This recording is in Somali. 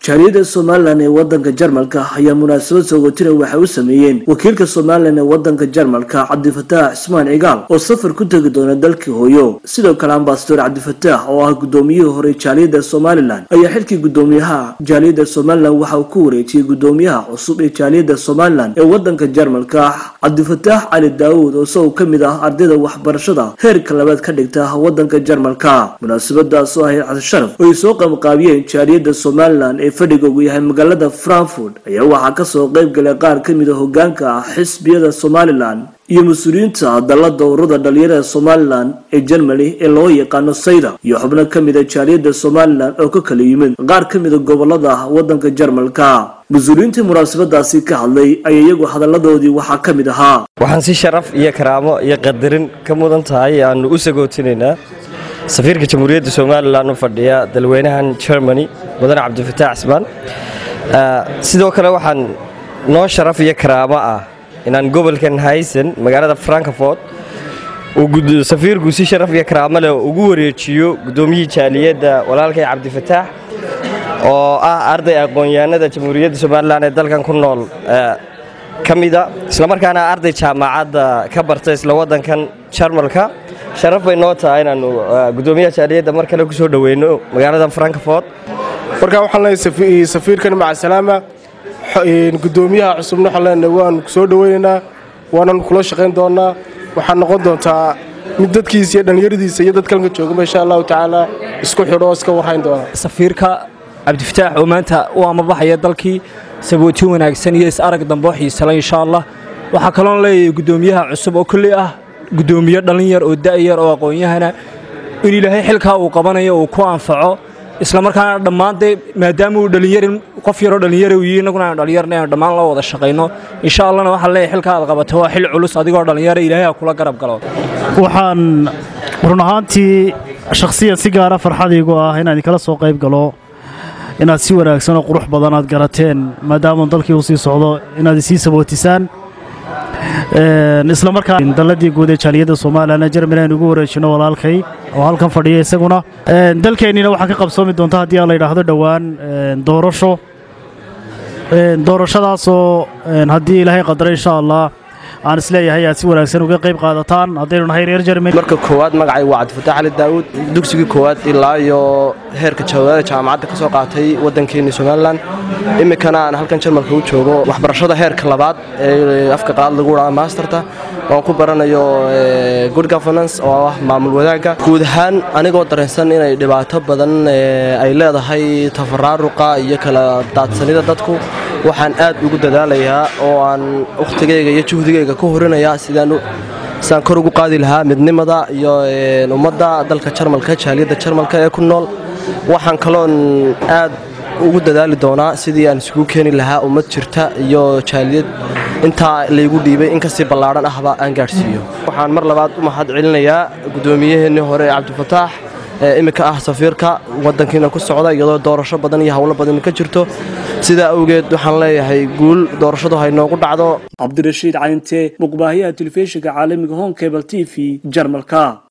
jaaliyadda somalilan ee wadanka jarmalka ayaa munaasabad soogotina waxay u sameeyeen wakiilka somalilan ee wadanka jarmalka cabdifataax cismaan cigaal oo safar ku tegi doona dalkii hooyo sidoo kale ambasador cabdifataax oo ah gudoomiyihii hore jaaliyadda somalilan ayaa xilkii gudoomiyaha jaaliyadda somalilan waxa uu ku wareejiyey gudoomiyaha cusub ee jaaliyadda somalilan ee wadanka jarmalka cabdifataax cali daawuud oo isagoo ka mid ah ardayda waxbarashada heerka labaad ka dhigta wadanka jarmalka munaasabadaas oo ahayd cabdisharaf oo ay soo qabanqaabiyeen jaaliyadda somalilan ee fadhigoogu yahay magaalada frankfurt ayaa waxaa kasoo qayb galay qaar ka mid a hogaanka ah xisbiyada somalilan iyo mas-uuliyiinta dalada ururada dhalinyarada somalilan ee jermany ee loo yaqaano sayda iyo xubno ka mid a jaaliyadda somalilan oo ka kala yimid qaar ka mid a gobolada wadanka jarmalka mas-uuliyiintii munaasabadaasi ka hadlay ayaa iyagu hadalladoodii waxaa ka mid ahaa waxaan si sharaf iyo karaamo iyo qadarin ka mudan tahay aanu u sagootinaynaa safiirka jamhuuriyadda somalilan u fadhiya dalweynahan germany mudane cabdifataax cismaan sidoo kale waxaan noo sharaf iyo karaamo ah inaan gobolkan haysan magaalada frankfort uu safiirku si sharaf iyo karaamo leh ugu wareejiyo gudoomiyihii jaaliyadda walaalkay cabdifataax oo ah arday aqoon-yahanada jamhuuriyadda somalilan ee dalkan ku nool ka mida islamarkaana arday jaamacadda ka barta isla wadankan jarmalka sharaf bay noo tahay inaanu gudoomiyaha jaaliyadda mar kale ku soo dhoweyno magaalada frankfort markaa waxaan leenahay safiirkan macasalaama gudoomiyaha cusubna waxaan leenahay waanu soo dhoweynaynaa waanan kula shaqayn doonaa waxaad noqon doontaa mid dadkiisa iyo dhallinyaradiisa iyo dadkalka joogaba insha allahu tacaala isku xidho oo iska warhayn doona safiirka cabdifataax oo maanta u amabaxaya dalkii sabooti wanaagsan iyo is-arag dambe oo xiisala insha allah waxaa kaloon leeyahay gudoomiyaha cusub oo kolley ah gudoomiye dhalinyar oo da'yar oo aqoon-yahana in ilaahay xilkaa uu qabanayo uu ku anfaco islamarkaana dhammaantee maadaama uu dhallinyarin qof yaroo dhallinyara u yihi innaguna aanu dhallinyarna aanu dhammaan la wada shaqayno insha allahna waxaan leeyahay xilka aad qabato waa xil culus adigoo dhallinyara ilaahay ha kula garab galo waxaan run ahaantii shakhsiyan si gaara farxadiigu ah inaan idinkala soo qayb galo inaad si wanaagsan oo qurux badan aad garateen maadaama dalkii uu sii socdo inaad isii sabootisaan isla markaa dalladii guud ee jaaliyadda somalilan ee jermani aynu ugu wareejino walaalkay oo halkan fadhiya isaguna dalkeennina waxaa ka qabsoomi doonta haddii aan la yidhaahdo dhowaan doorasho doorashadaasoo haddii ilaahay qadaro insha allah aan isleeyahay aad si wanaagsan uga qayb qaadataan haddaynu nahay reer jermani marka koowaad magacay waa cabdifataax cali daawuud dugsigii koowaad ilaa iyo heerka jawaabada jaamacadda ka soo qaatay waddankeenni somalilan iminkana aan halkan jarmalka u joogo waxbarashada heerka labaad ee afka qalaad lagu dhaha maasterta waan ku baranayo good governance oo ah maamul wadaagga guud ahaan anigoo dareensan inay dhibaato badan ay leedahay tafaraaruqa iyo kala daadsanida dadku waxaan aad ugu dadaalayaa oo aan wakhtigayga iyo juhdigayga ku horinayaa sidaan sidaan kor ugu qaadi lahaa midnimada iyo ummadda dalka jarmalka jaaliyadda jarmalka ee ku nool waxaan kaloon aad ugu dadaali doonaa sidii aan isugu keeni lahaa ummad jirta iyo jaaliyad intaa laygu dhiibay in kasii ballaadhan ahba aan gaadhsiiyo waxaan mar labaad u mahad celinayaa gudoomiyaheenii hore ee cabdifataax ee iminka ah safiirka wadankiina ku socda iyadoo doorasho badan iyo howlo badan ka jirto sidaa awgeed waxaan leeyahay guul doorashadu haynoogu dhacdo cabdirashiid cayntee muqbaahiyaha telefishinka caalamiga home cable t v jarmalka